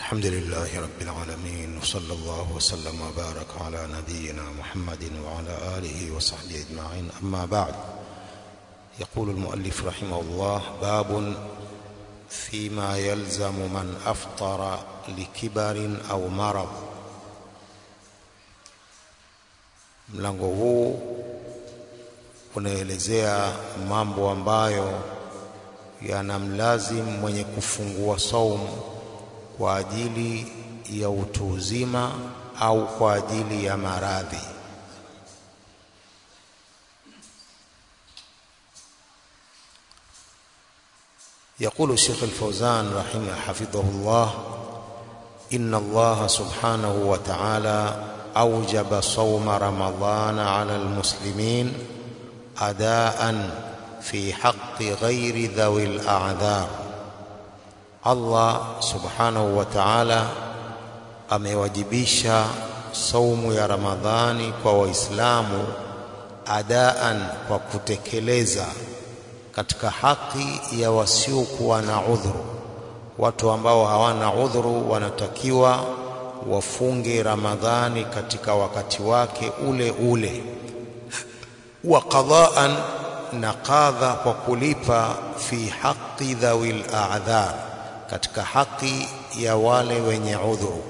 الحمد لله رب العالمين وصلى الله وسلم وبارك على نبينا محمد وعلى آله وصحبه أجمعين أما بعد يقول المؤلف رحمه الله باب فيما يلزم من أفطر لكبر أو مرض mlango huu unaelezea mambo ambayo yanamlazim mwenye kufungua saumu kwa ajili ya utu uzima au kwa ajili ya maradhi. يقول الشيخ الفوزان رحمه حفظه الله إن الله سبحانه وتعالى أوجب صوم رمضان على المسلمين أداء في حق غير ذوي الأعذار Allah subhanahu wa ta'ala amewajibisha saumu ya Ramadhani kwa Waislamu adaan, kwa kutekeleza katika haki ya wasiokuwa na udhuru. Watu ambao hawana udhuru wanatakiwa wafunge Ramadhani katika wakati wake ule ule, wa qadaan, na qadha kwa kulipa fi haqi dhawil a'dhar katika haki ya wale wenye udhuru.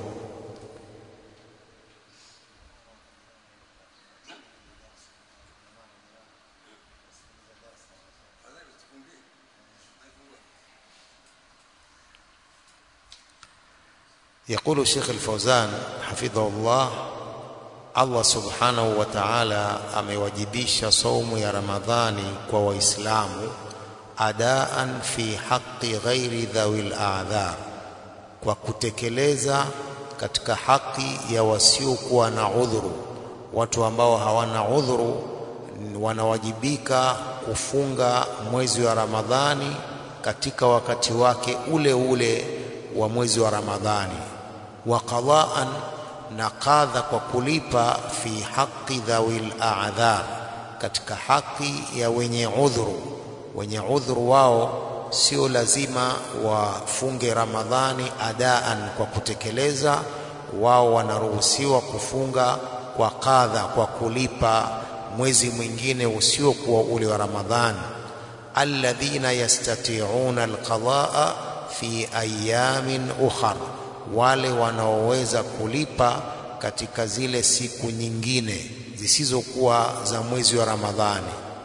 يقول الشيخ الفوزان حفظه الله Allah subhanahu wa ta'ala amewajibisha saumu ya Ramadhani kwa Waislamu adaan fi haqqi ghairi dhawil a'dhar, kwa kutekeleza katika haki ya wasiokuwa na udhuru. Watu ambao hawana udhuru wanawajibika kufunga mwezi wa Ramadhani katika wakati wake ule ule wa mwezi wa Ramadhani, wa qadaan, na qadha kwa kulipa fi haqqi dhawil a'dhar, katika haki ya wenye udhuru wenye udhuru wao sio lazima wafunge Ramadhani adaan kwa kutekeleza, wao wanaruhusiwa kufunga kwa kadha, kwa kulipa mwezi mwingine usiokuwa ule wa Ramadhani. alladhina yastati'una alqadaa fi ayamin ukhar, wale wanaoweza kulipa katika zile siku nyingine zisizokuwa za mwezi wa Ramadhani.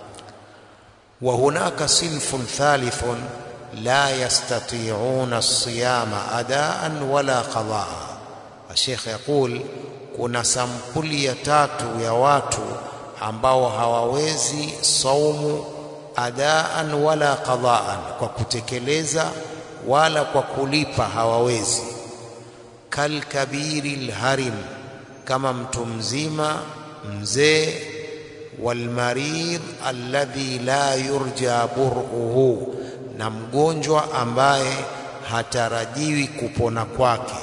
وهناك صنف ثالث لا يستطيعون الصيام أداء ولا قضاء الشيخ يقول kuna sampuli ya tatu ya watu ambao hawawezi saumu adaan wala qadaan, kwa kutekeleza wala kwa kulipa hawawezi. Kalkabiri lharim, kama mtu mzima mzee walmarid alladhi la yurja bur'uhu, na mgonjwa ambaye hatarajiwi kupona kwake.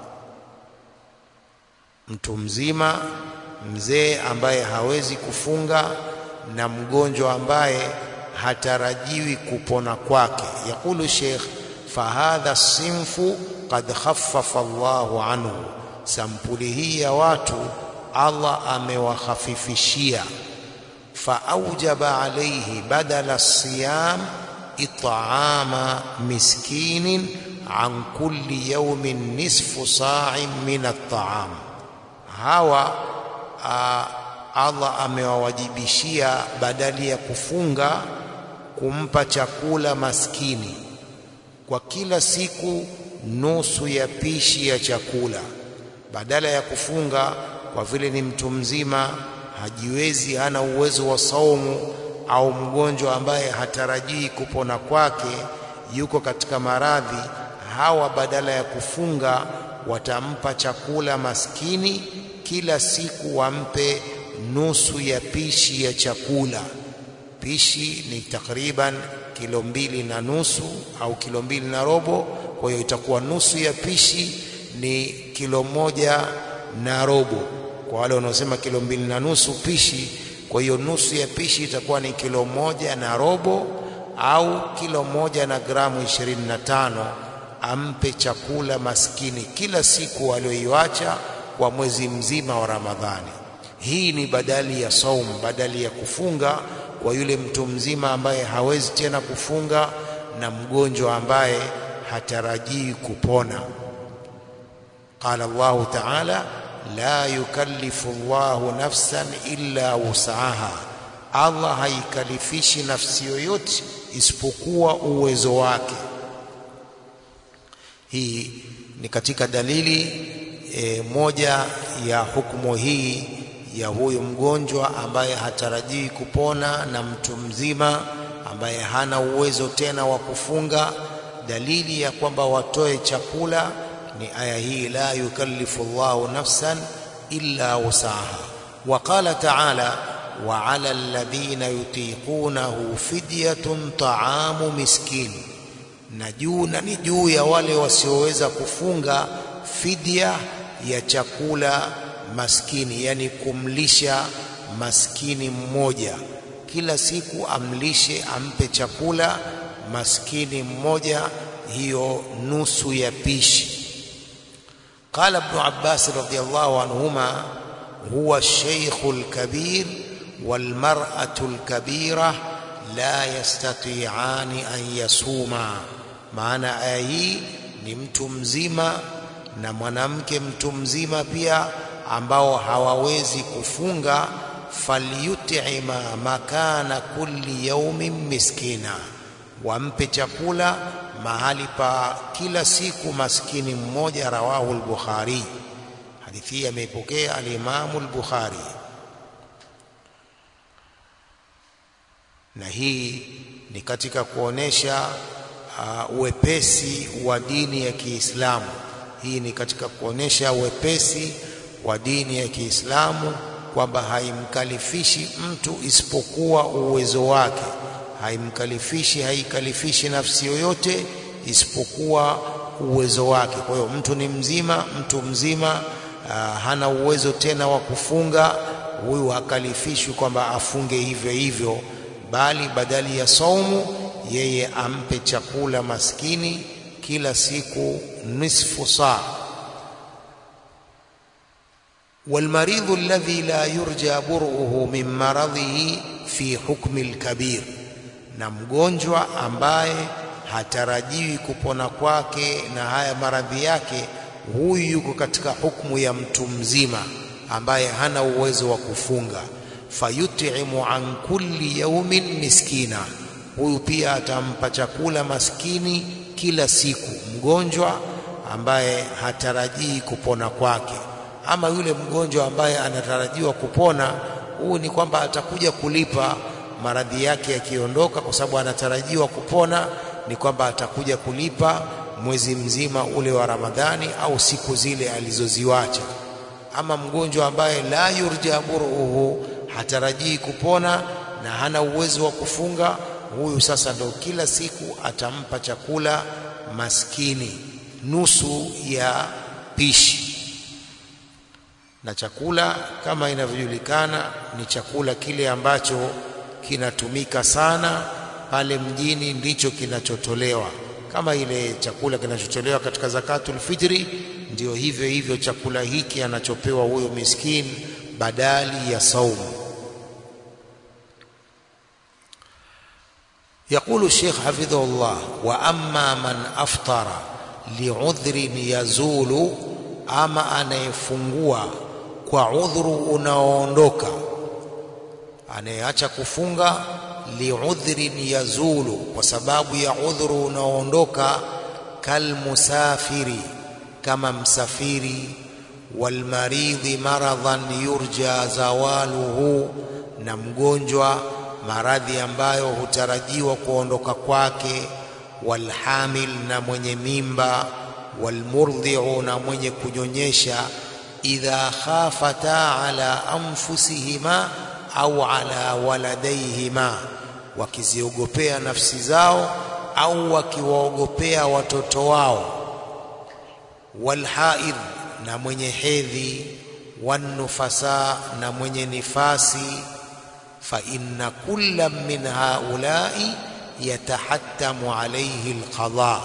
Mtu mzima mzee ambaye hawezi kufunga na mgonjwa ambaye hatarajiwi kupona kwake. Yaqulu Sheikh, fahadha sinfu qad khaffafa Allahu anhu, sampuli hii ya watu Allah amewakhafifishia فأوجب عليه بدل الصيام إطعام مسكين عن كل يوم نصف صاع من الطعام hawa Allah amewawajibishia badali ya kufunga kumpa chakula maskini kwa kila siku nusu ya pishi ya chakula badala ya kufunga kwa vile ni mtu mzima hajiwezi, hana uwezo wa saumu, au mgonjwa ambaye hatarajii kupona kwake, yuko katika maradhi, hawa badala ya kufunga watampa chakula maskini kila siku, wampe nusu ya pishi ya chakula. Pishi ni takriban kilo mbili na nusu au kilo mbili na robo. Kwa hiyo itakuwa nusu ya pishi ni kilo moja na robo kwa wale wanaosema kilo mbili na nusu pishi. Kwa hiyo nusu ya pishi itakuwa ni kilo moja na robo au kilo moja na gramu ishirini na tano ampe chakula maskini kila siku aliyoiacha kwa mwezi mzima wa Ramadhani. Hii ni badali ya saum, badali ya kufunga kwa yule mtu mzima ambaye hawezi tena kufunga na mgonjwa ambaye hatarajii kupona. Qala Allahu ta'ala, la yukallifu Allahu nafsan illa wusaha, Allah haikalifishi nafsi yoyote isipokuwa uwezo wake. Hii ni katika dalili e, moja ya hukumu hii ya huyu mgonjwa ambaye hatarajii kupona na mtu mzima ambaye hana uwezo tena wa kufunga. Dalili ya kwamba watoe chakula ni aya hii, la yukallifu Allahu nafsan illa wusaha. Wa qala ta'ala, wa ala alladhina yutiqunahu fidyatun ta'amu miskin, na juu na ni juu ya wale wasioweza kufunga fidya ya chakula maskini, yani kumlisha maskini mmoja kila siku, amlishe ampe chakula maskini mmoja, hiyo nusu ya pishi. Qala Ibn Abbas radhiyallahu anhuma, huwa ash-shaykhu al-kabir wal mar'atu al-kabira la yastati'ani an yasuma. Maana aya hii ni mtu mzima na mwanamke mtu mzima pia ambao hawawezi kufunga, falyutima makana kulli yaumin miskina, wampe chakula mahali pa kila siku maskini mmoja. Rawahu al-Bukhari, hadithi hii ameipokea al-Imamu al-Bukhari. Na hii ni katika kuonesha uh, uwepesi wa dini ya Kiislamu. Hii ni katika kuonesha uwepesi wa dini ya Kiislamu kwamba haimkalifishi mtu isipokuwa uwezo wake, haimkalifishi haikalifishi nafsi yoyote isipokuwa uwezo wake. Kwa hiyo mtu ni mzima, mtu mzima uh, hana uwezo tena wa kufunga, huyu hakalifishwi kwamba afunge hivyo hivyo, bali badali ya saumu yeye ampe chakula maskini kila siku nisfu saa walmaridhu alladhi la yurja buruhu min maradhihi fi hukmi alkabir, na mgonjwa ambaye hatarajiwi kupona kwake na haya maradhi yake, huyu yuko katika hukumu ya mtu mzima ambaye hana uwezo wa kufunga. Fayutimu an kulli yaumin miskina, huyu pia atampa chakula maskini kila siku, mgonjwa ambaye hatarajii kupona kwake ama yule mgonjwa ambaye anatarajiwa kupona, huu ni kwamba atakuja kulipa maradhi yake yakiondoka, kwa sababu anatarajiwa kupona, ni kwamba atakuja kulipa mwezi mzima ule wa Ramadhani au siku zile alizoziwacha. Ama mgonjwa ambaye la yurja buruhu, hatarajii kupona na hana uwezo wa kufunga, huyu sasa ndo kila siku atampa chakula maskini nusu ya pishi na chakula kama inavyojulikana ni chakula kile ambacho kinatumika sana pale mjini, ndicho kinachotolewa. Kama ile chakula kinachotolewa katika zakatul fitri, ndio hivyo hivyo chakula hiki anachopewa huyo miskini badali ya saumu. Yaqulu Sheikh hafidhahullah, wa amma man aftara liudhrin yazulu, ama anayefungua kwa udhuru unaoondoka, anayeacha kufunga liudhrin yazulu, kwa sababu ya udhuru unaoondoka, kalmusafiri, kama msafiri, walmaridhi maradhan yurja zawaluhu, na mgonjwa maradhi ambayo hutarajiwa kuondoka kwake, walhamil, na mwenye mimba, walmurdhi'u, na mwenye kunyonyesha idha khafata ala anfusihima au ala waladayhima, wakiziogopea nafsi zao au wakiwaogopea watoto wao. Walhaidh, na mwenye hedhi. Wannufasa, na mwenye nifasi. Fa inna kulla min haulai yatahattamu alayhi alqadha,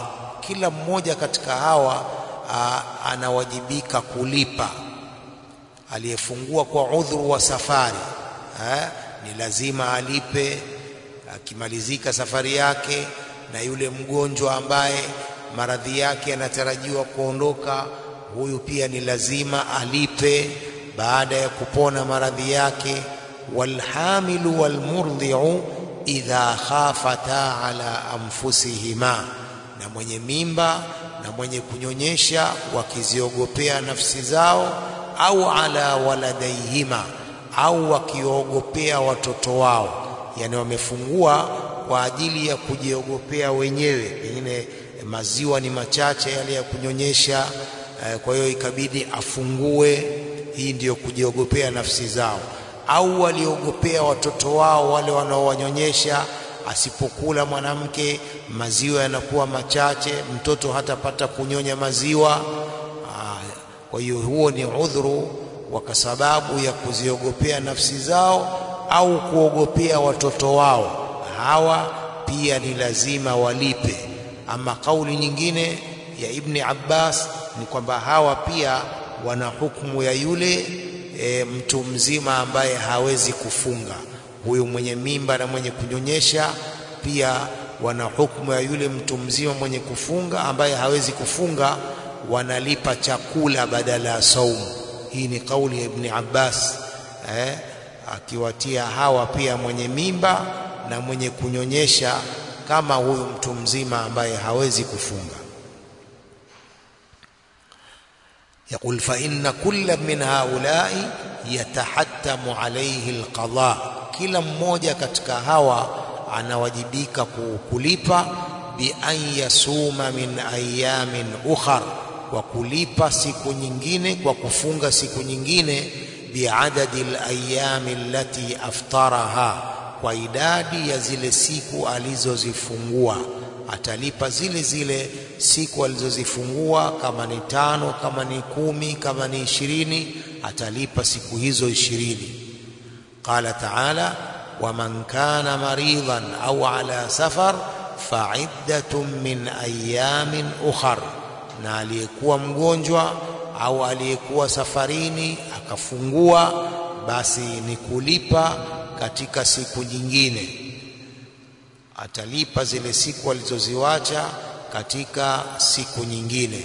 kila mmoja katika hawa aa, anawajibika kulipa. Aliyefungua kwa udhuru wa safari ha, ni lazima alipe akimalizika safari yake, na yule mgonjwa ambaye maradhi yake yanatarajiwa kuondoka, huyu pia ni lazima alipe baada ya kupona maradhi yake. Walhamilu walmurdhi'u idha khafata ala anfusihima, na mwenye mimba na mwenye kunyonyesha wakiziogopea nafsi zao, au ala waladaihima, au wakiogopea watoto wao, yani wamefungua kwa ajili ya kujiogopea wenyewe, pengine maziwa ni machache yale ya kunyonyesha, kwa hiyo ikabidi afungue. Hii ndiyo kujiogopea nafsi zao, au waliogopea watoto wao wale wanaowanyonyesha asipokula mwanamke maziwa yanakuwa machache, mtoto hatapata kunyonya maziwa. Kwa hiyo huo ni udhuru kwa sababu ya kuziogopea nafsi zao au kuogopea watoto wao, hawa pia ni lazima walipe. Ama kauli nyingine ya Ibni Abbas ni kwamba hawa pia wana hukumu ya yule e, mtu mzima ambaye hawezi kufunga huyu mwenye mimba na mwenye kunyonyesha pia wana hukumu ya yule mtu mzima mwenye kufunga ambaye hawezi kufunga, wanalipa chakula badala ya saumu. Hii ni kauli ya Ibni Abbas eh, akiwatia hawa pia mwenye mimba na mwenye kunyonyesha kama huyu mtu mzima ambaye hawezi kufunga. Yaqul fa inna kulla min haulai yatahattamu alayhi alqada kila mmoja katika hawa anawajibika kulipa bi an yasuma min ayamin ukhar, kwa kulipa siku nyingine, kwa kufunga siku nyingine, biadadi alayami allati aftaraha, kwa idadi ya zile siku alizozifungua. Atalipa zile zile siku alizozifungua, kama ni tano, kama ni kumi, kama ni ishirini, atalipa siku hizo ishirini. Qala taala waman kana maridan au ala safar faiddatun min ayamin ukhar, na aliyekuwa mgonjwa au aliyekuwa safarini akafungua, basi ni kulipa katika siku nyingine. Atalipa zile siku alizoziwacha katika siku nyingine.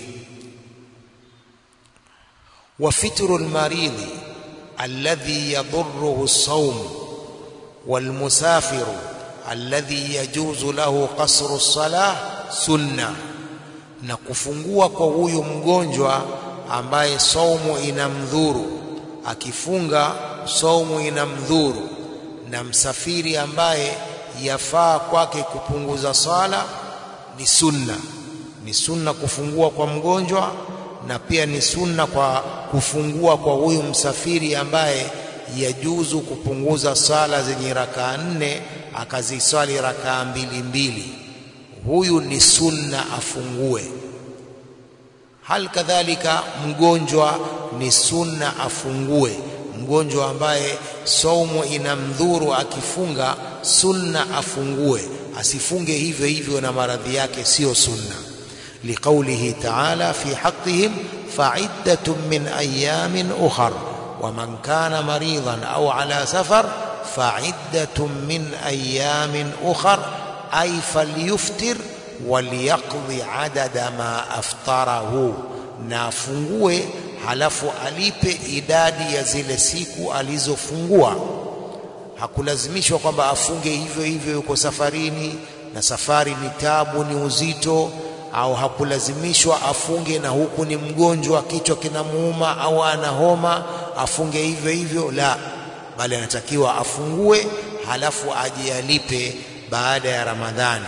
wa fitru lmaridhi alladhi yadurruhu as-sawm walmusafiru alladhi yajuzu lahu qasru as-salah sunna, na kufungua kwa huyu mgonjwa ambaye saumu inamdhuru, akifunga saumu inamdhuru, na msafiri ambaye yafaa kwake kupunguza sala ni sunna. Ni sunna kufungua kwa mgonjwa na pia ni sunna kwa kufungua kwa huyu msafiri ambaye yajuzu kupunguza sala zenye rakaa nne akaziswali rakaa mbili mbili, huyu ni sunna afungue. Hal kadhalika mgonjwa ni sunna afungue. Mgonjwa ambaye saumu inamdhuru akifunga, sunna afungue, asifunge hivyo hivyo na maradhi yake, siyo sunna liqaulihi taala fi haqqihim faiddatun min ayamin ukhar waman kana maridan au ala safar faiddatun min ayamin ukhar ay falyuftir waliyaqdi adada ma aftarahu, na afungue halafu alipe idadi ya zile siku alizofungua. Hakulazimishwa kwamba afunge hivyo hivyo, yuko safarini na safari ni tabu, ni uzito au hakulazimishwa afunge na huku ni mgonjwa, kichwa kinamuuma au ana homa, afunge hivyo hivyo, la, bali anatakiwa afungue halafu aje alipe baada ya Ramadhani.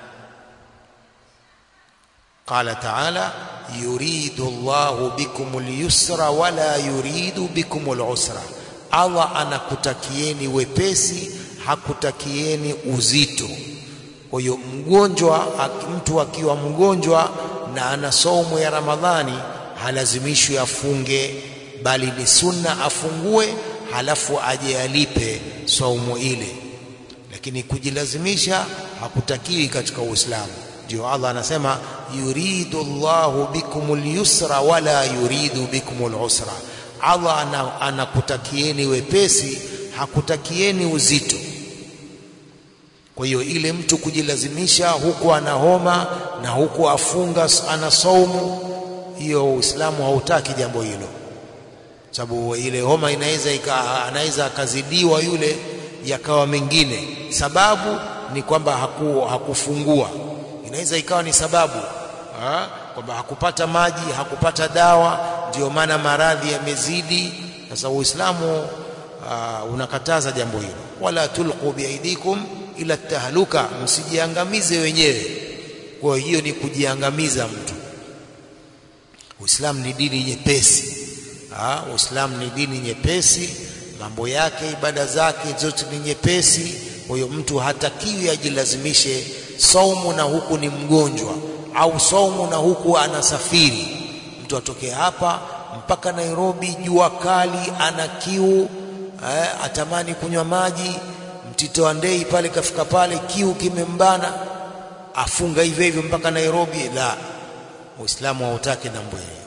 Qala taala yuridu Allahu bikum al-yusra wala yuridu bikum al-usra, Allah anakutakieni wepesi, hakutakieni uzito. Kwa hiyo mgonjwa, mtu akiwa mgonjwa na ana saumu ya Ramadhani halazimishwi afunge, bali ni sunna afungue, halafu aje alipe saumu ile. Lakini kujilazimisha hakutakiwi katika Uislamu. ndio Allah anasema yuridu Allahu bikumul yusra wala yuridu bikumul usra Allah anakutakieni wepesi hakutakieni uzito kwa hiyo ile mtu kujilazimisha huku ana homa na huku afunga ana saumu hiyo Uislamu hautaki jambo hilo sababu ile homa inaweza anaweza akazidiwa yule yakawa mengine sababu ni kwamba haku, hakufungua inaweza ikawa ni sababu ha? kwamba hakupata maji hakupata dawa ndio maana maradhi yamezidi sasa uislamu uh, unakataza jambo hilo wala tulqu biaidikum ila tahluka msijiangamize wenyewe kwa hiyo ni kujiangamiza mtu uislamu ni dini nyepesi uislamu ni dini nyepesi mambo yake ibada zake zote ni nyepesi kwa hiyo mtu hatakiwi ajilazimishe saumu na huku ni mgonjwa au saumu na huku anasafiri mtu atoke hapa mpaka Nairobi jua kali ana kiu eh, atamani kunywa maji mtito wa ndei pale kafika pale kiu kimembana afunga hivyo hivyo mpaka Nairobi la Uislamu hautaki jambo hili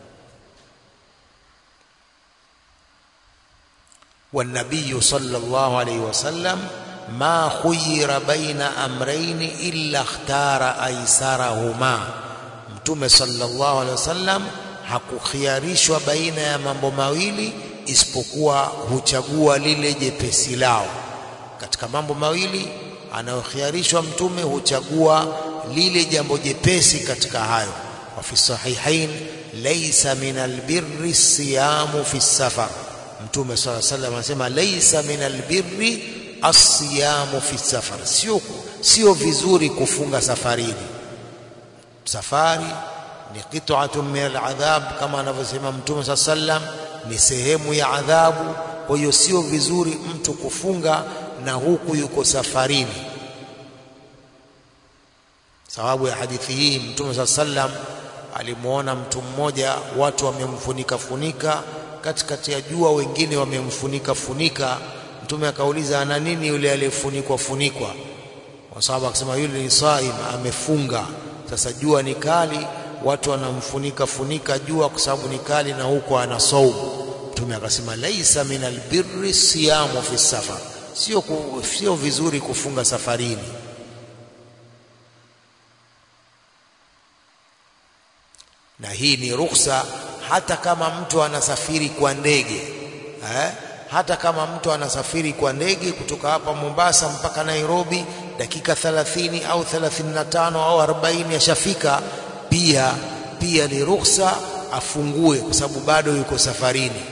والنبي صلى الله عليه وسلم ما خير بين امرين الا اختار ايسرهما mtume sallallahu alaihi wasallam hakukhiarishwa baina ya mambo mawili isipokuwa huchagua lile jepesi lao katika mambo mawili anayokhiarishwa mtume huchagua lile jambo jepesi katika hayo wa fi sahihain laysa min albirri siyamu fi safar mtume swalla sallam anasema laysa min albirri asiyamu fi safar sio sio vizuri kufunga safarini safari ni qit'atun min aladhab kama anavyosema mtume swalla sallam ni sehemu ya adhabu kwa hiyo sio vizuri mtu kufunga na huku yuko safarini sababu ya hadithi hii mtume swalla sallam alimuona mtu mmoja watu wamemfunika funika katikati ya jua wengine wamemfunika funika mtume akauliza ana nini yule aliyefunikwa funikwa wasahaba akasema yule ni saim amefunga sasa jua ni kali watu wanamfunika funika jua kwa sababu ni kali na huko ana saumu mtume akasema laisa min albirri siyamu fi safar sio sio vizuri kufunga safarini na hii ni ruhusa hata kama mtu anasafiri kwa ndege eh? hata kama mtu anasafiri kwa ndege kutoka hapa Mombasa mpaka Nairobi dakika 30 au 35 au 40 yashafika pia pia ni ruhusa afungue kwa sababu bado yuko safarini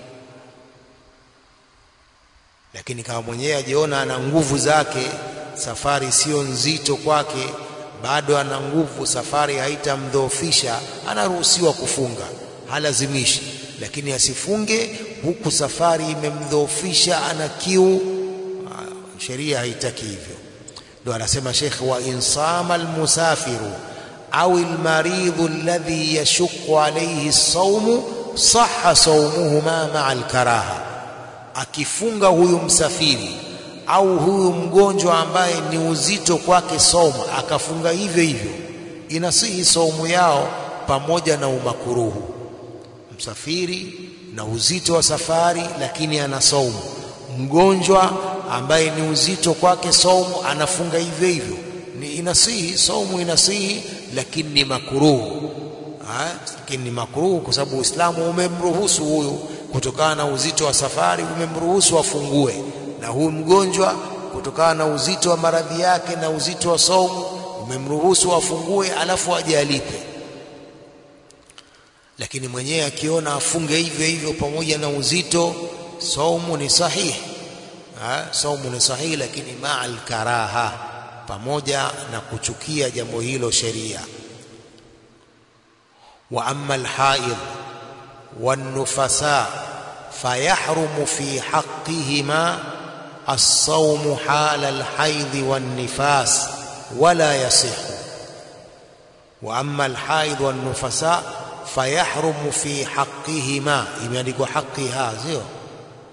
lakini kama mwenyewe ajiona ana nguvu zake safari sio nzito kwake bado ana nguvu safari haitamdhoofisha anaruhusiwa kufunga halazimishi lakini asifunge huku safari imemdhoofisha ana kiu sheria haitaki hivyo ndio anasema Sheikh wa insama almusafiru au almaridhu alladhi yashqu alayhi as-sawm sahha sawmuhuma ma'a al-karaha akifunga huyu msafiri au huyu mgonjwa ambaye ni uzito kwake somo akafunga hivyo hivyo inasihi saumu yao pamoja na umakuruhu msafiri na uzito wa safari lakini ana saumu mgonjwa ambaye ni uzito kwake saumu anafunga hivyo hivyo ni inasihi saumu inasihi lakini ni makuruhu lakini ni makuruhu kwa sababu Uislamu umemruhusu huyu kutokana na uzito wa safari umemruhusu afungue na huyu mgonjwa kutokana na uzito wa maradhi yake na uzito wa saumu umemruhusu afungue alafu aje alipe lakini mwenyewe akiona afunge hivyo hivyo pamoja na uzito saumu ni sahihi ha? saumu ni sahihi lakini ma'al karaha pamoja na kuchukia jambo hilo sheria wa amma alhaid والنفساء فيحرم في حقهما الصوم حال الحيض والنفاس ولا يصح واما الحائض والنفساء فيحرم في حقهما imeandikwa حقها sio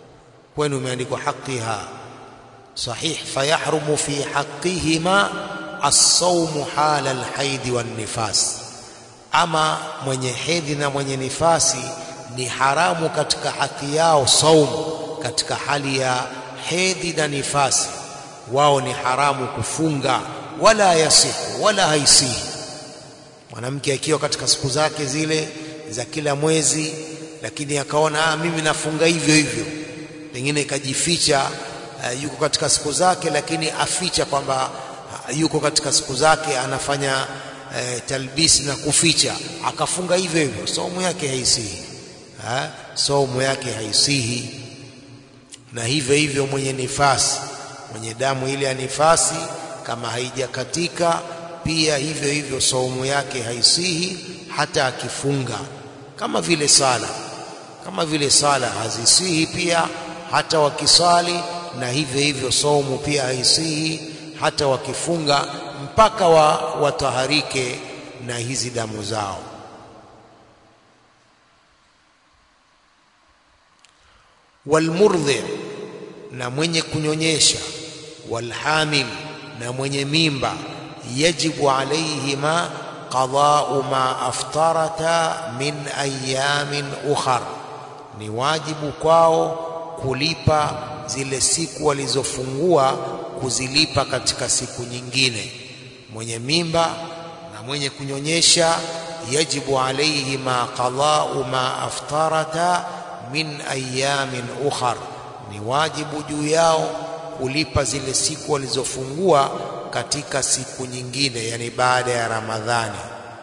kwenu imeandikwa حقها صحيح فيحرم في حقهما as-sawmu hala al-haidhi wan-nifas ama mwenye hedhi na mwenye nifasi ni haramu katika haki yao saumu katika hali ya hedhi na nifasi wao ni haramu kufunga wala yasihu wala haisihi mwanamke akiwa katika siku zake zile za kila mwezi lakini akaona ah, mimi nafunga hivyo hivyo pengine ikajificha uh, yuko katika siku zake lakini aficha kwamba uh, yuko katika siku zake anafanya uh, talbisi na kuficha akafunga hivyo hivyo saumu yake haisihi ha? saumu yake haisihi na hivyo hivyo mwenye nifasi mwenye damu ile ya nifasi kama haijakatika pia hivyo hivyo saumu yake haisihi hata akifunga kama vile sala kama vile sala hazisihi pia hata wakisali na hivyo hivyo saumu pia haisihi hata wakifunga mpaka wa wataharike na hizi damu zao walmurdhi na mwenye kunyonyesha walhamil na mwenye mimba yajibu alaihima qada'u ma aftarata min ayamin ukhar ni wajibu kwao kulipa zile siku walizofungua kuzilipa katika siku nyingine mwenye mimba na mwenye kunyonyesha yajibu alaihima qada'u ma aftarata min ayamin ukhar ni wajibu juu yao kulipa zile siku walizofungua katika siku nyingine yani baada ya Ramadhani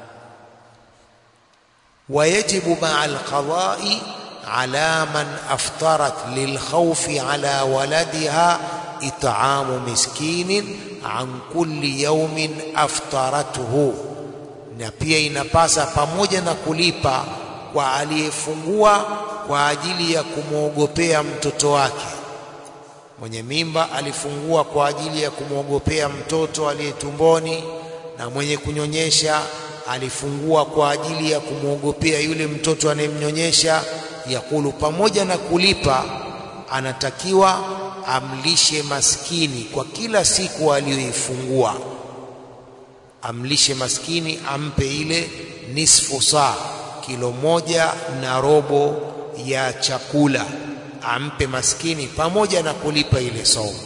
wayajibu ma'a alqada'i ala man aftarat lilkhawfi ala waladiha it'amu miskinin an kulli yawmin aftaratuhu na pia inapasa pamoja na kulipa kwa aliyefungua kwa ajili ya kumwogopea mtoto wake mwenye mimba alifungua kwa ajili ya kumwogopea mtoto aliye tumboni na mwenye kunyonyesha alifungua kwa ajili ya kumwogopea yule mtoto anayemnyonyesha yakulu pamoja na kulipa anatakiwa amlishe maskini kwa kila siku aliyoifungua amlishe maskini ampe ile nisfu saa kilo moja na robo ya chakula ampe maskini pamoja na kulipa ile saumu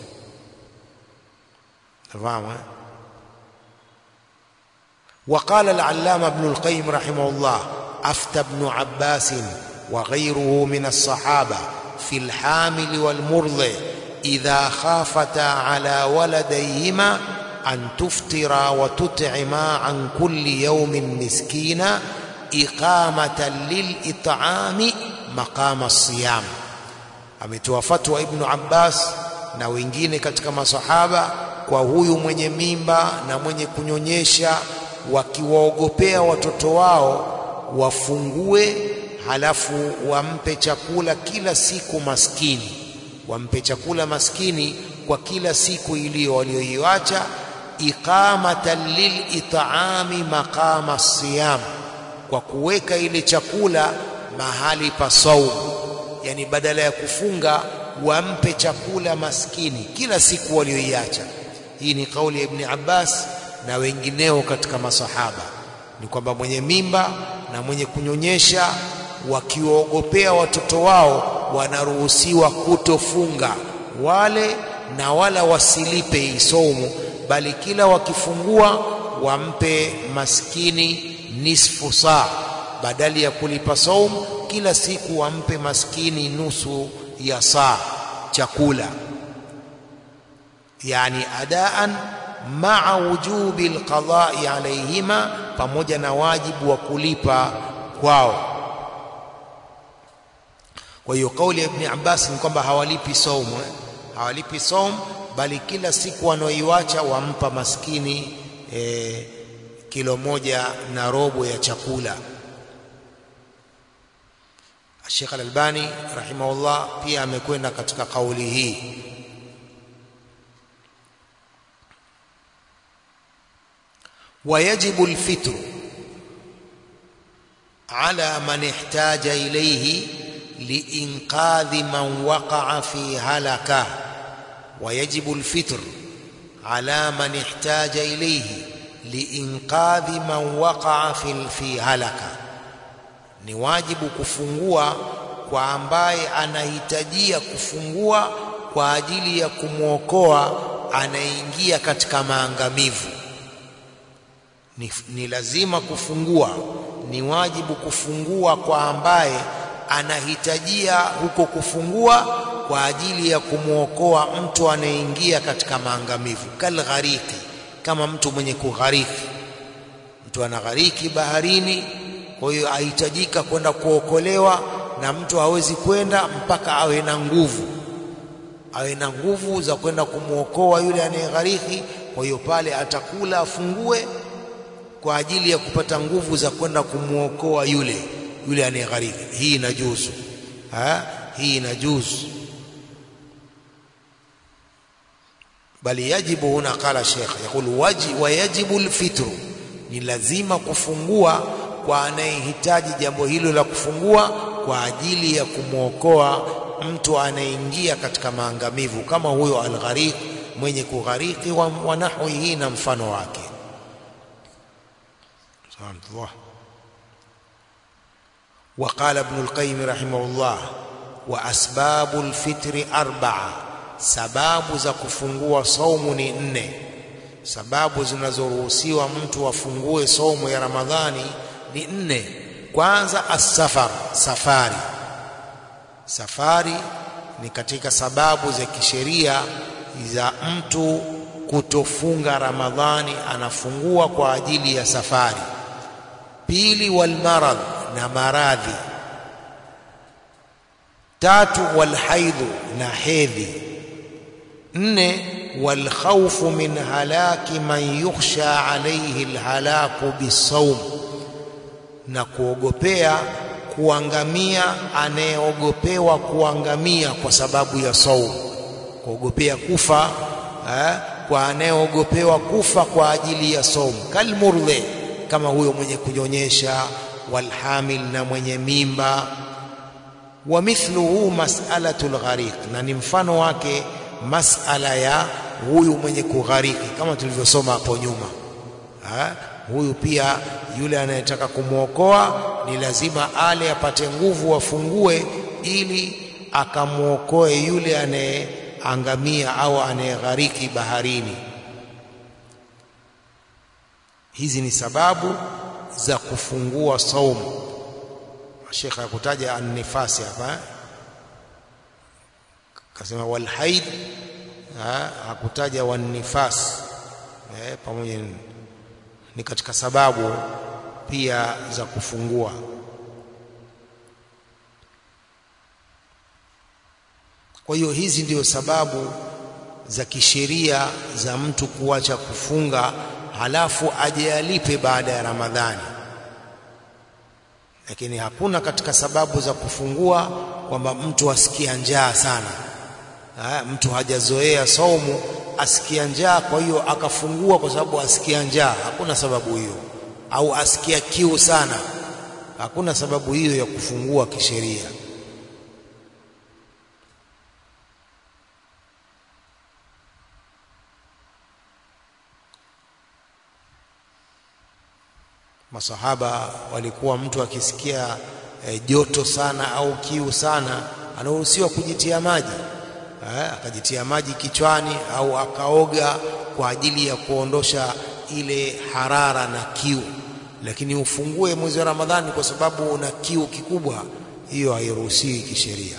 fahamu eh? وقال العلامة ابن القيم رحمه الله أفتى ابن عباس وغيره من الصحابة في الحامل والمرضع إذا خافتا على ولديهما أن تفطرا وتطعما عن كل يوم مسكينا إقامة للإطعام مقام الصيام ametoa fatwa Ibn Abbas na wengine katika masahaba kwa huyu mwenye mimba na mwenye kunyonyesha wakiwaogopea watoto wao wafungue halafu wampe chakula kila siku maskini wampe chakula maskini kwa kila siku iliyo walioiacha iqamatan lilit'ami maqama siyam kwa kuweka ile chakula mahali pa saumu yani badala ya kufunga wampe chakula maskini kila siku walioiacha hii ni kauli ya Ibn Abbas na wengineo katika masahaba ni kwamba mwenye mimba na mwenye kunyonyesha wakiwaogopea watoto wao wanaruhusiwa kutofunga wale na wala wasilipe hii saumu bali kila wakifungua wampe maskini nisfu saa badali ya kulipa saumu kila siku wampe maskini nusu ya saa chakula yani adaan maa wujubi alqada'i alayhima pamoja na wajibu wa kulipa kwao kwa hiyo kauli ya Ibn Abbas ni kwamba hawalipi saumu eh? hawalipi saumu bali kila siku wanaoiwacha wampa maskini eh, kilo moja na robo ya chakula Sheikh Al-Albani rahimahullah pia amekwenda katika kauli hii ويجب الفطر على من احتاج إليه لإنقاذ من وقع في هلكة ويجب الفطر ala man ihtaja ilayhi liinqadhi man waqa'a fil fi halaka ni wajibu kufungua kwa ambaye anahitajia kufungua kwa ajili ya kumwokoa anaingia katika maangamivu ni, ni lazima kufungua ni wajibu kufungua kwa ambaye anahitajia huko kufungua kwa ajili ya kumwokoa mtu anayeingia katika maangamivu kalghariki kama mtu mwenye kughariki mtu anaghariki baharini kwa hiyo ahitajika kwenda kuokolewa na mtu hawezi kwenda mpaka awe na nguvu awe na nguvu za kwenda kumwokoa yule anayeghariki kwa hiyo pale atakula afungue kwa ajili ya kupata nguvu za kwenda kumwokoa yule yule anayeghariki hii inajuzu ha hii inajuzu bali yajibu huna qala sheikh yakul waji wa yajibu alfitru ni lazima kufungua kwa anayehitaji jambo hilo la kufungua kwa ajili ya kumwokoa mtu anayeingia katika maangamivu kama huyo alghariki mwenye kughariki wa, wa nahwihi na mfano wake الله وقال ابن القيم رحمه الله وأسباب الفطر أربعة sababu za kufungua saumu ni nne sababu zinazoruhusiwa mtu afungue saumu ya ramadhani ni nne kwanza asafar safari safari ni katika sababu za kisheria za mtu kutofunga ramadhani anafungua kwa ajili ya safari pili walmarad na maradhi tatu walhaidhu na hedhi nne walkhawfu min halaki man yukhsha alayhi alhalaku bisawm na kuogopea kuangamia anayeogopewa kuangamia kwa sababu ya saumu kuogopea kufa eh, kwa anayeogopewa kufa kwa ajili ya saumu kalmurdhi kama huyo mwenye kunyonyesha walhamil na mwenye mimba wa mithluhu mas'alatul ghariq na ni mfano wake masala ya huyu mwenye kughariki kama tulivyosoma hapo nyuma ha? huyu pia yule anayetaka kumwokoa ni lazima ale apate nguvu afungue ili akamwokoe yule anayeangamia au anayeghariki baharini hizi ni sababu za kufungua saumu Sheikh akutaja an-nifasi hapa kasema wal haid hakutaja wan nifas eh, pamoja ni katika sababu pia za kufungua kwa hiyo hizi ndio sababu za kisheria za mtu kuacha kufunga halafu aje alipe baada ya Ramadhani lakini hakuna katika sababu za kufungua kwamba mtu asikia njaa sana ha, mtu hajazoea saumu asikia njaa kwa hiyo akafungua kwa sababu asikia njaa hakuna sababu hiyo au asikia kiu sana hakuna sababu hiyo ya kufungua kisheria masahaba walikuwa mtu akisikia e, joto sana au kiu sana anaruhusiwa kujitia maji eh, akajitia maji kichwani au akaoga kwa ajili ya kuondosha ile harara na kiu lakini ufungue mwezi wa Ramadhani kwa sababu una kiu kikubwa hiyo hairuhusiwi kisheria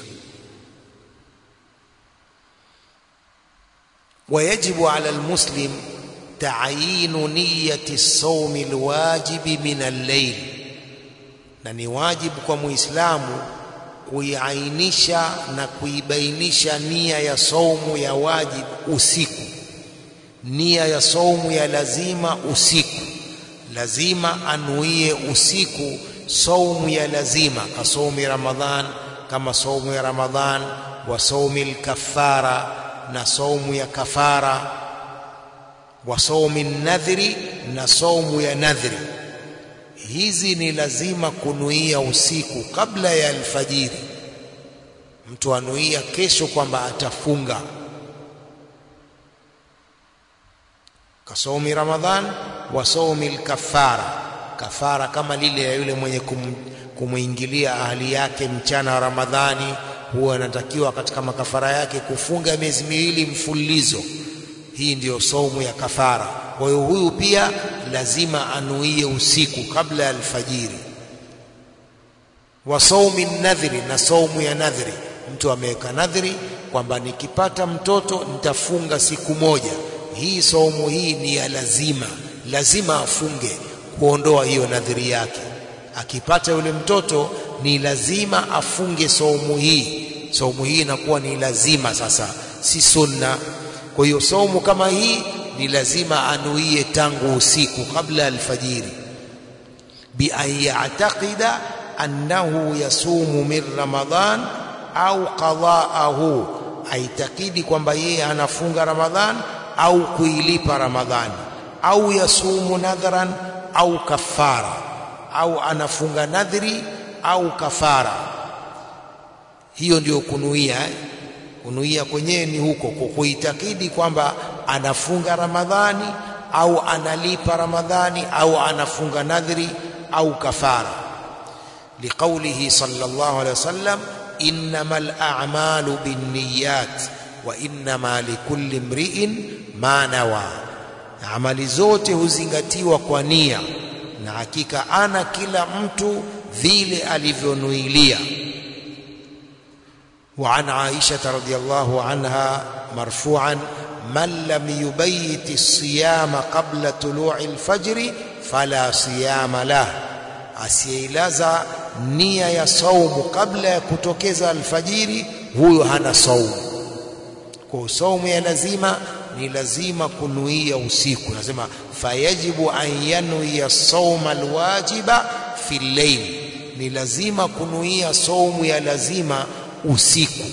ويجب على المسلم تعيين نية الصوم الواجب من الليل na ni wajibu kwa muislamu kuiainisha na kuibainisha nia ya saumu ya wajibu usiku nia ya saumu ya lazima usiku lazima anuie usiku saumu ya lazima kasaumi ramadhan kama saumu ya ramadhan wa saumi al-kaffara na saumu ya kafara wa saumi nadhri na saumu ya nadhri hizi ni lazima kunuia usiku kabla ya alfajiri mtu anuia kesho kwamba atafunga kasaumi Ramadhan wa saumi al-kaffara kafara kama lile ya yule mwenye kum, kumuingilia ahli yake mchana wa Ramadhani huwa anatakiwa katika makafara yake kufunga miezi miwili mfululizo hii ndiyo saumu ya kafara kwa hiyo huyu pia lazima anuie usiku kabla ya alfajiri wa saumi nadhri na saumu ya nadhri mtu ameweka nadhri kwamba nikipata mtoto nitafunga siku moja hii saumu hii ni ya lazima lazima afunge kuondoa hiyo nadhiri yake akipata yule mtoto ni lazima afunge saumu hii saumu hii inakuwa ni lazima sasa si sunna kwa hiyo saumu kama hii ni lazima anuie tangu usiku kabla alfajiri bi an ya'taqida annahu yasumu min ramadhan au qada'ahu aitakidi kwamba yeye anafunga ramadhan au kuilipa ramadhani au yasumu nadhran au kafara au anafunga nadhri au kafara hiyo ndio kunuia eh? kunuia kwenyewe ni huko kuitakidi kwamba anafunga ramadhani au analipa ramadhani au anafunga nadhri au kafara liqaulihi sallallahu alaihi wasallam innamal a'malu binniyat wa innama likulli imri'in ma nawa amali zote huzingatiwa kwa nia na hakika ana kila mtu vile alivyonuilia وعن عائشة رضي الله عنها مرفوعا من لم يبيت الصيام قبل طلوع الفجر فلا صيام له asiyeilaza nia ya saumu kabla ya kutokeza alfajiri huyo hana saumu kwa saumu ya lazima ni lazima kunuia usiku nasema fayajibu an yanuia sauma alwajiba fi llail ni lazima kunuia saumu ya lazima usiku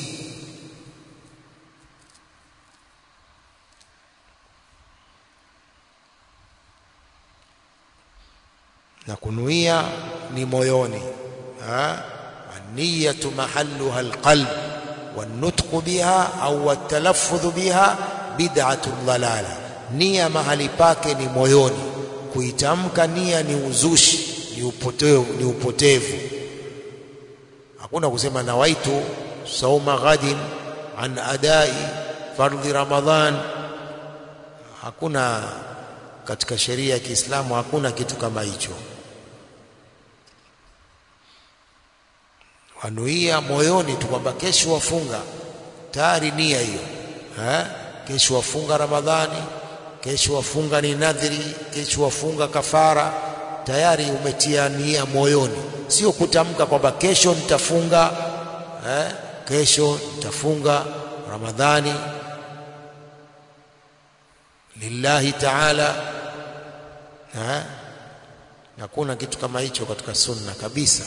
na kunuia ni moyoni niyatu mahalluha alqalb والنطق بها au التلفظ بها bid'atu dhalala nia mahali pake ni moyoni kuitamka nia ni uzushi ni upotevu ni upotevu hakuna kusema nawaitu sauma ghadin an adai fardhi ramadhan hakuna katika sheria ya Kiislamu hakuna kitu kama hicho wanuia moyoni tu kwamba kesho wafunga tayari nia hiyo eh kesho wafunga ramadhani kesho wafunga ni nadhiri kesho wafunga kafara tayari umetia nia moyoni sio kutamka kwamba kesho nitafunga eh kesho nitafunga ramadhani lillahi ta'ala eh hakuna kitu kama hicho katika sunna kabisa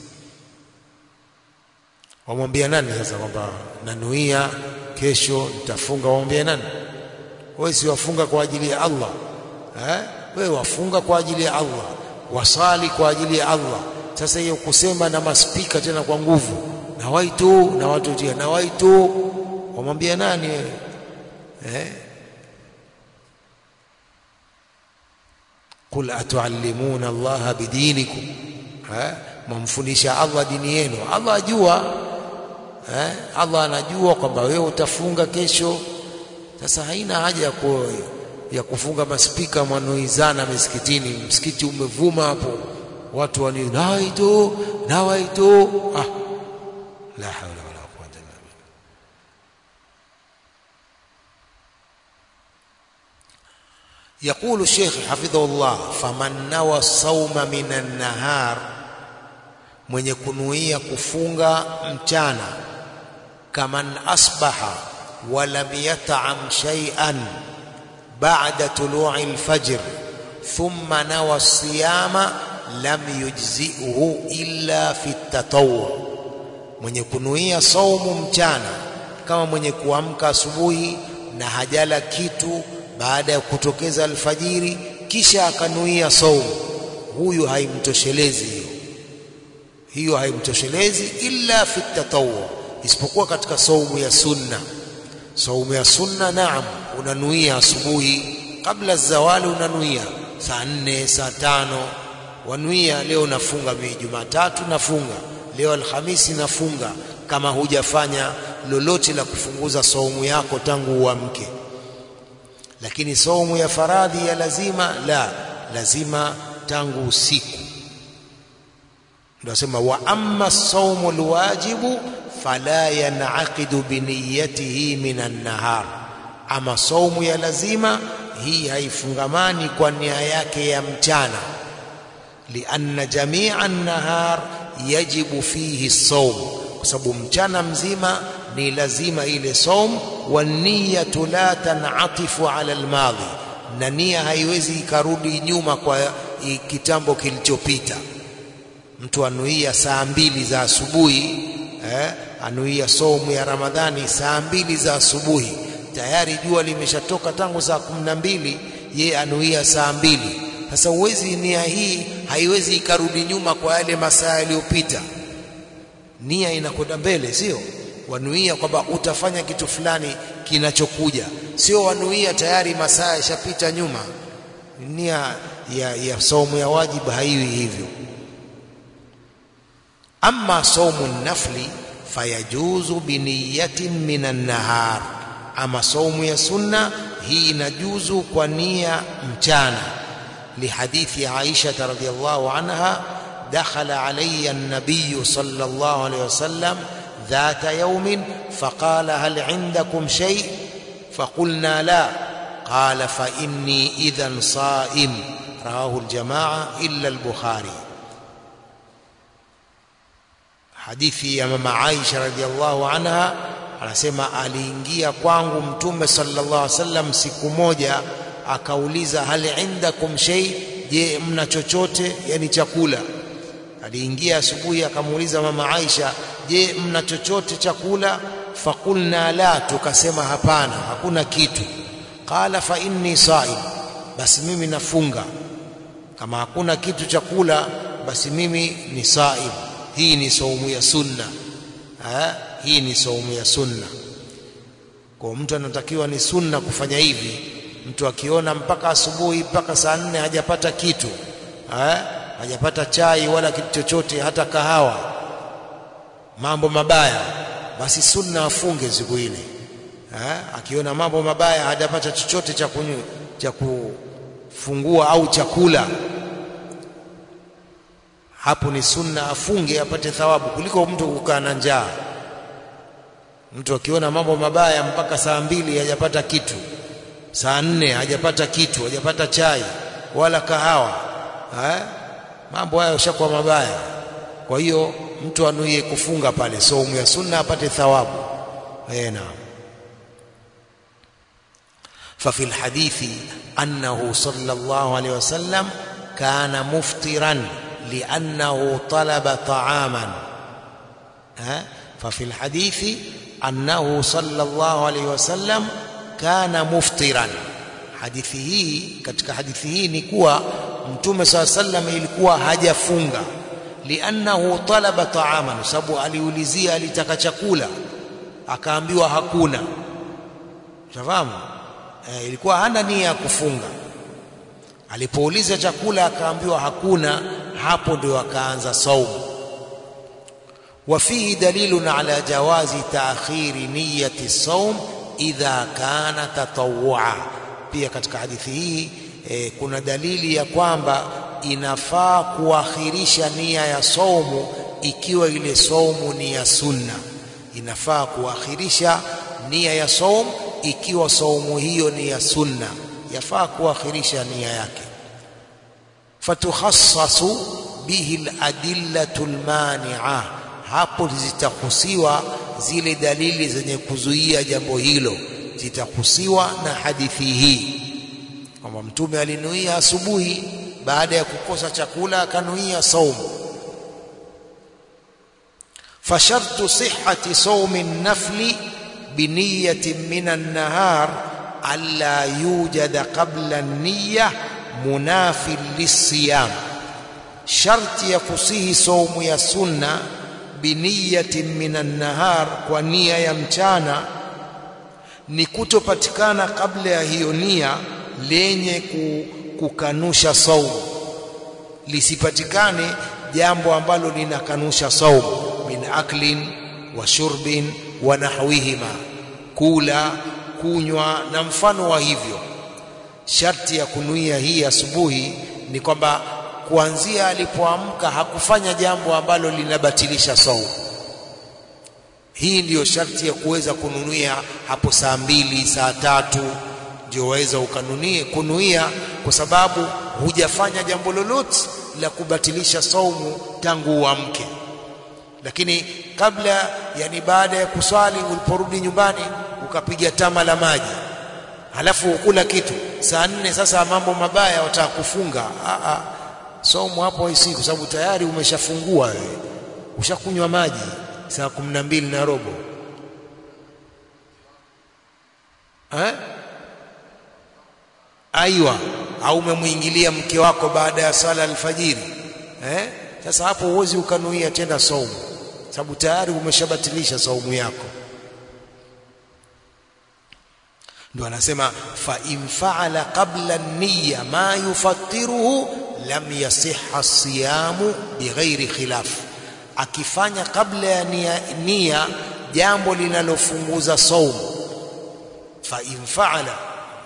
wamwambia nani sasa kwamba nanuia kesho nitafunga wamwambia nani wewe si wafunga kwa ajili ya Allah eh wewe wafunga kwa ajili ya Allah wasali kwa ajili ya Allah sasa hiyo kusema na maspika tena kwa nguvu na waitu na watu tia na waitu wamwambia nani wewe eh قل atuallimuna Allah bidinikum eh mumfundisha Allah dini yenu Allah ajua eh Allah anajua kwamba wewe utafunga kesho sasa haina haja ya ku, ya kufunga maspika mwanoizana misikitini msikiti umevuma hapo watu wani nawaitu nawaitu ah la hawla wala quwwata illa billah يقول الشيخ حفظه الله فمن نوى الصوم من النهار mwenye kunuia kufunga mchana kaman asbaha walam yat'am shay'an ba'da tulu'i al-fajr thumma nawa siyama lam yujzi'uhu illa fi at-tatawwu mwenye kunuia saumu mchana kama mwenye kuamka asubuhi na hajala kitu baada ya kutokeza alfajiri kisha akanuia saumu huyu haimtoshelezi hiyo hiyo haimtoshelezi illa fi tatawwu isipokuwa katika saumu ya sunna saumu ya sunna naam unanuia asubuhi kabla zawali unanuia saa nne saa tano wanuia leo nafunga mimi Jumatatu nafunga leo Alhamisi nafunga kama hujafanya lolote la kufunguza saumu yako tangu uamke lakini saumu ya faradhi ya lazima la lazima tangu usiku ndio asema wa amma saumu alwajibu fala yanaqidu biniyatihi minan nahar ama saumu ya lazima hii haifungamani kwa nia yake ya mchana lianna jamia an-nahar yajibu fihi saum kwa sababu mchana mzima ni lazima ile saum wa niyatu la tanatifu ala almadhi na nia haiwezi ikarudi nyuma kwa kitambo kilichopita mtu anuia saa mbili za asubuhi eh, anuia saumu ya Ramadhani saa mbili za asubuhi tayari jua limeshatoka tangu saa kumi na mbili ye anuia saa mbili sasa uwezi nia hii haiwezi ikarudi nyuma kwa yale masaa yaliyopita nia inakwenda mbele sio wanuia kwamba utafanya kitu fulani kinachokuja sio wanuia tayari masaa yashapita nyuma nia ya, ya saumu ya wajibu haiwi hivyo amma saumu nafli fayajuzu biniyatin minan nahar ama saumu ya sunna hii inajuzu kwa nia mchana lihadithi Aisha radhiyallahu anha dakhala alayya an-nabiy sallallahu alayhi wasallam ذات يوم فقال هل عندكم شيء فقلنا لا قال فإني إذا صائم رواه الجماعة إلا البخاري hadithi ya mama Aisha radhiallahu anha anasema aliingia kwangu mtume sallallahu alaihi wasallam siku moja akauliza hal indakum shay je mna chochote yani chakula aliingia asubuhi akamuuliza mama Aisha je mna chochote chakula fakulna la tukasema hapana hakuna kitu qala fa inni saim basi mimi nafunga kama hakuna kitu chakula basi mimi ni saim hii ni saumu ya sunna ha? hii ni saumu ya sunna kwa mtu anatakiwa ni sunna kufanya hivi mtu akiona mpaka asubuhi mpaka saa nne hajapata kitu ha? hajapata chai wala kitu chochote hata kahawa mambo mabaya basi sunna afunge siku ile ha? akiona mambo mabaya hajapata chochote cha kunywa cha kufungua au chakula hapo ni sunna afunge apate thawabu kuliko mtu kukaa na njaa mtu akiona mambo mabaya mpaka saa mbili hajapata kitu saa nne hajapata kitu hajapata chai wala kahawa ha? mambo hayo yashakuwa mabaya kwa hiyo mtu anuie kufunga pale saumu ya sunna apate thawabu eh naam ففي الحديث أنه صلى الله عليه وسلم كان مفطرا لأنه طلب طعاما ها ففي الحديث أنه صلى الله عليه وسلم كان مفطرا hadithi hii katika hadithi hii ni kuwa mtume saa sallam ilikuwa hajafunga liannahu talaba taaman sababu aliulizia alitaka chakula akaambiwa hakuna tafahamu e, ilikuwa hana nia ya kufunga alipouliza chakula akaambiwa hakuna hapo ndio akaanza saumu وفيه دليل على جواز تأخير نية الصوم إذا كان تطوعا pia katika hadithi hii e, kuna dalili ya kwamba inafaa kuakhirisha nia ya saumu ikiwa ile saumu ni ya sunna inafaa kuakhirisha nia ya saumu ikiwa saumu hiyo ni ya sunna yafaa kuakhirisha nia yake fatukhassasu bihi aladillatu almani'a hapo zitahusiwa zile dalili zenye kuzuia jambo hilo zitahusiwa na hadithi hii kwamba mtume alinuia asubuhi baada ya kukosa chakula akanuia saumu fashartu sihhati saumi nafli biniyatin min an-nahar alla yujada qabla an-niyya munafil lisiyam sharti ya kusihi saumu ya sunna biniyatin min an-nahar kwa nia ya mchana ni kutopatikana kabla ya hiyo nia lenye kukanusha saumu lisipatikane jambo ambalo linakanusha saumu min aklin wa shurbin wa nahwihima kula kunywa na mfano wa hivyo sharti ya kunuia hii asubuhi ni kwamba kuanzia alipoamka hakufanya jambo ambalo linabatilisha saumu hii ndiyo sharti ya kuweza kununia hapo saa mbili saa tatu ndio waweza ukanunie kunuia kwa sababu hujafanya jambo lolote la kubatilisha saumu tangu uamke lakini kabla yani baada ya kuswali uliporudi nyumbani ukapiga tama la maji halafu ukula kitu saa nne sasa mambo mabaya wataka kufunga a a saumu hapo haisi kwa sababu tayari umeshafungua wewe ushakunywa maji saa kumi na mbili na robo eh? aiwa au umemwingilia mke wako baada ya sala alfajiri eh? sasa hapo huwezi ukanuia tena saumu sababu tayari umeshabatilisha saumu yako ndio anasema fa in faala qabla niyya ma yufattiruhu lam yasihha siyamu bighairi khilaf akifanya kabla ya nia, nia jambo linalofunguza saumu fa in faala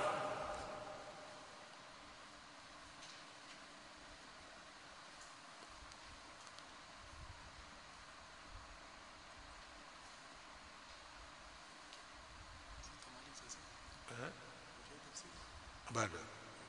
bado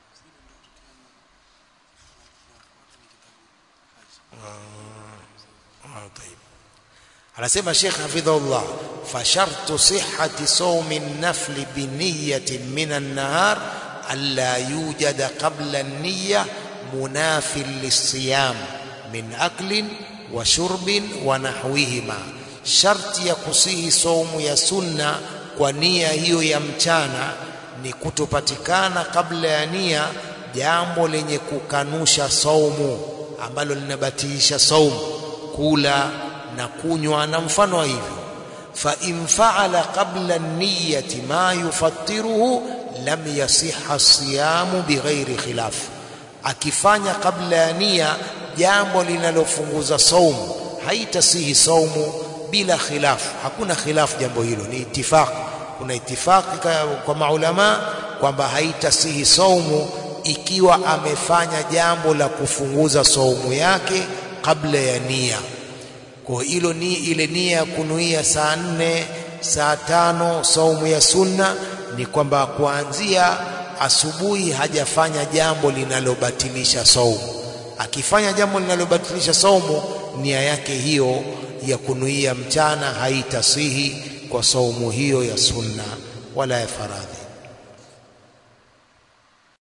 طيب anasema Sheikh hafidhahullah fa shartu sihhati sawmi an-nafl bi niyyatin min an-nahar alla yujada qabla an-niyya munafil lis-siyam min aklin wa shurbin wa nahwihima sharti ya kusihi saumu ya sunna kwa nia hiyo ya mchana ni kutopatikana kabla ya nia jambo lenye kukanusha saumu ambalo linabatilisha saumu kula na kunywa na mfano wa hivyo fa in faala qabla niyyati ma yufattiruhu lam yasiha siyamu bighairi khilaf akifanya kabla ya nia jambo linalofunguza saumu haitasihi saumu bila khilaf hakuna khilaf jambo hilo ni itifaq kuna itifaki kwa maulama kwamba haitasihi saumu ikiwa amefanya jambo la kufunguza saumu yake kabla ya nia kwa hilo ni ile nia ya kunuia saa nne saa tano saumu ya sunna ni kwamba kuanzia asubuhi hajafanya jambo linalobatilisha saumu akifanya jambo linalobatilisha saumu nia yake hiyo ya kunuia mchana haitasihi kwa saumu hiyo ya sunna wala ya faradhi